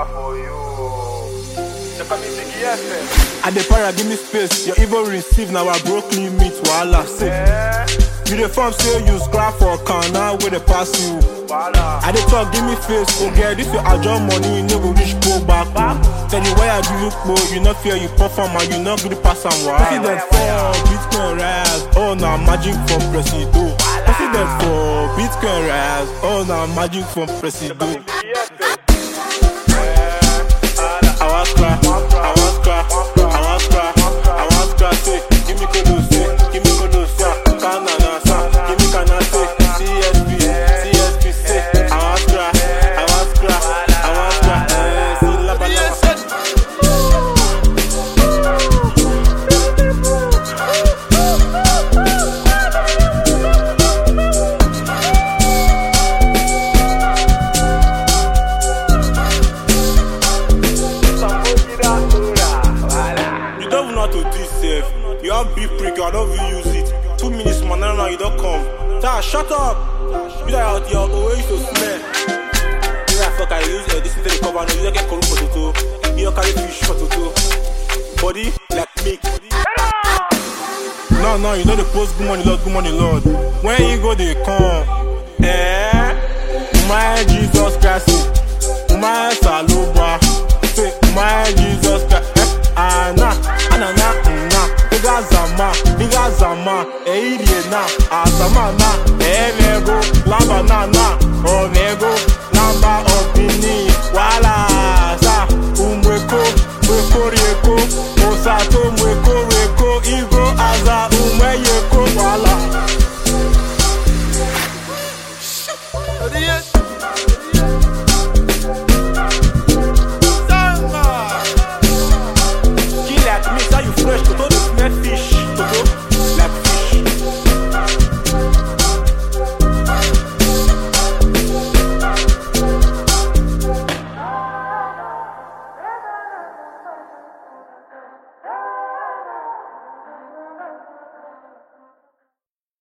Para for you. They call me Biggie FM. I dey para give me space, your even receive now I broke limit wahala say. Yeah. You dey form say you scrap for can now wey dey pass you. Para. I dey talk give me face, oh girl this your ajo money you no go reach go back. Tell you why I give you po, you no fear you perform and you no gree pass am wa. President for Bitcoin rise, oh na magic from Presido. President for Bitcoin rise, oh na magic from Presido. Biggie FM. I want cry, I want cry, I want cry, I want cry, say, give me kodo, say, give me kodo, say, kanana, say, give me kana, say, CSP, CSP, say, I want cry, I want cry, I want cry, eh, see, laba, laba. You don't even know how to do it safe. You have big prick, I don't even use it. Two minutes, man, now you don't come. Ta, shut up. You that out here, always to smell. You that fuck, I use uh, this into the cover, no, you don't get corrupt for toto. You don't carry fish for toto. Body like milk. No, no, you know the post good morning, Lord, good morning, Lord. When you go, they come. Eh? My Jesus Christ. My Saluba. Say, my Jesus Christ. Eh? Ana, anana, na. Iga zama, iga zama. Eh, irie na. Azama na. Eh,